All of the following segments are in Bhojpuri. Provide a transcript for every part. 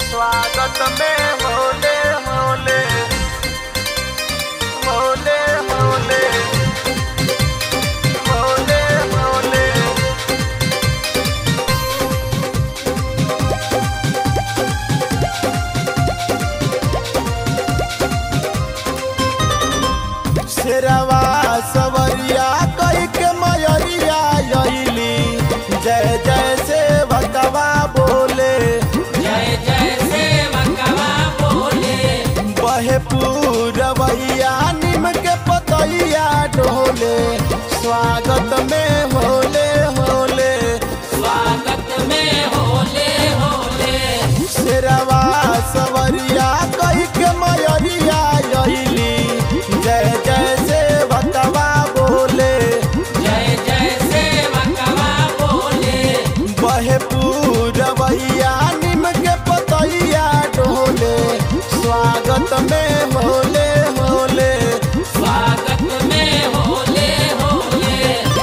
स्वागत में होले होले होले होले होले होले शेरवा सवरिया कई के मयरिया अइली जय जय से भगवा बोले जय जय सेवकवा बोले बहे पूरवैया निम के पतैया डोले स्वागत में होले होले स्वागत में होले होले शेरवा सवरिया कई के मयरिया अइली जय जय से भगवा बोले जय जय सेवकवा बोले बहे पूरवैया निम के पतैया डोले स्वागत में होले होले स्वागत में होले होले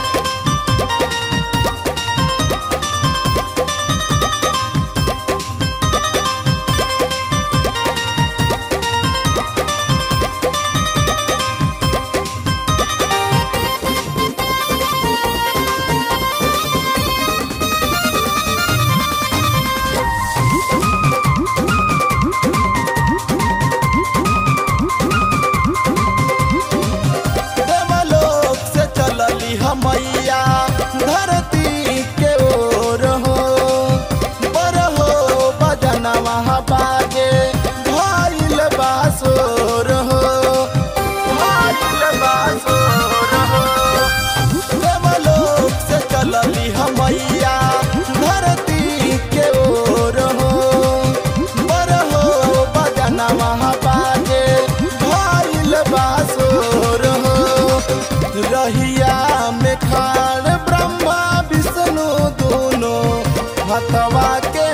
देवलोक से चलली हमैया धरती के ओर हो पर हो बजना वहाँ बाजे भइल बासोर हो भइल बासोर हो देवलोक से चलली हमैया धरती के ओर हो पर हो बजना वहाँ बाजे भइल बासोर हो रहिया में खाड़ ब्रह्मा विष्णु दोनों हथवा के